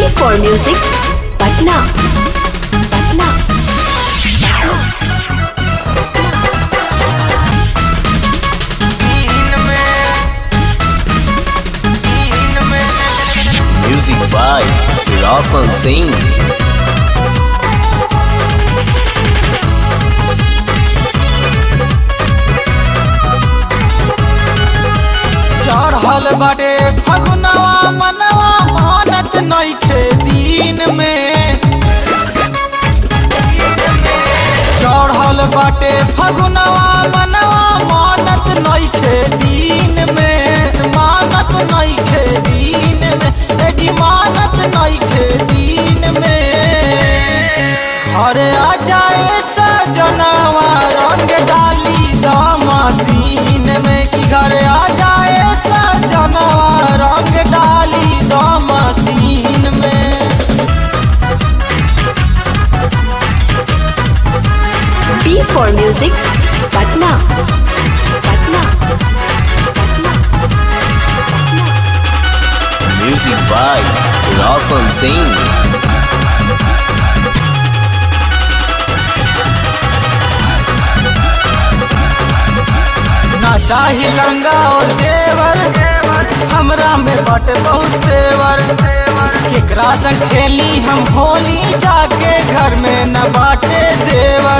for Music, Patna. Patna. Music by Roshan Singh. चढ़ल बाटे फगुनवा मनवा मानत नइखे दिन में चढ़ल बाटे फगुनवा मनवा मानत नइखे दिन में मानत नइखे दिन में ए जी मानत नइखे दिन में घरे आ जाए सजनवा रंग डाली द मशीन में कि घरे आ जाए सजनवा रंग डाली द मशीन में B for Music, Patna. Patna. Patna. Music by Roshan Singh. ना चाही लंगा और जेवर हमरा में बट बहुत तेवर केकरा संग खेली हम होली जाके घर में न बाटे देवर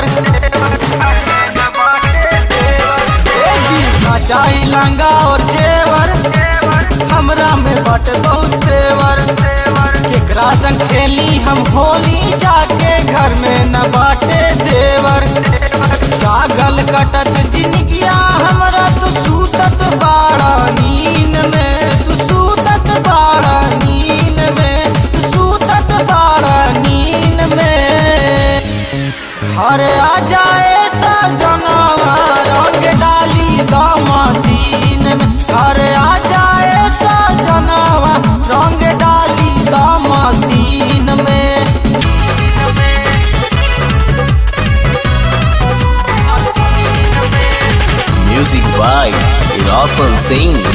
ए जी, ना चाही लंगा और जेवर हमरा में बट बहुत तेवर केकरा संग खेली हम होली जाके घर में न बाटे देवर जागल कटत जिनगिया हमरा तू सूतत बाड़ा नीन में तू सूतत बाड़ा नीन में तू सूतत बाड़ा नीन में हरे आ जाए सजनवा रंग डाली द मशीन में हरे आ जाए सजनवा रंग डाली द मशीन में Music by Roshan Singh.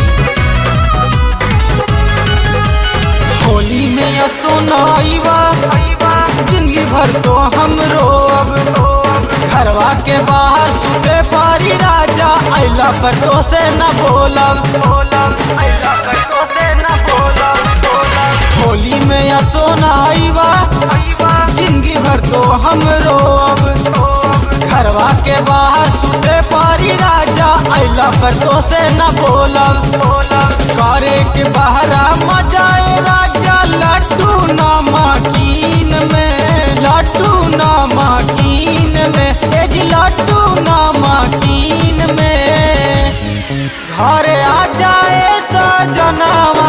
Holi में या सोनाईवा जिंदगी भर तो हम रोब घरवा के बाहर सुते पारी राजा अला पर तो से न बोलब होली में या सोनाईवा जिंदगी भर तो हम रोब घरवा के बाहर सुते पारी राजा अला पर तो से न बोलब करे के बहरा मजाए राजा लड्डू नमकीन में लड्डू नमकीन में एज लड्डू नमकीन में घरे आ जाए सजनवा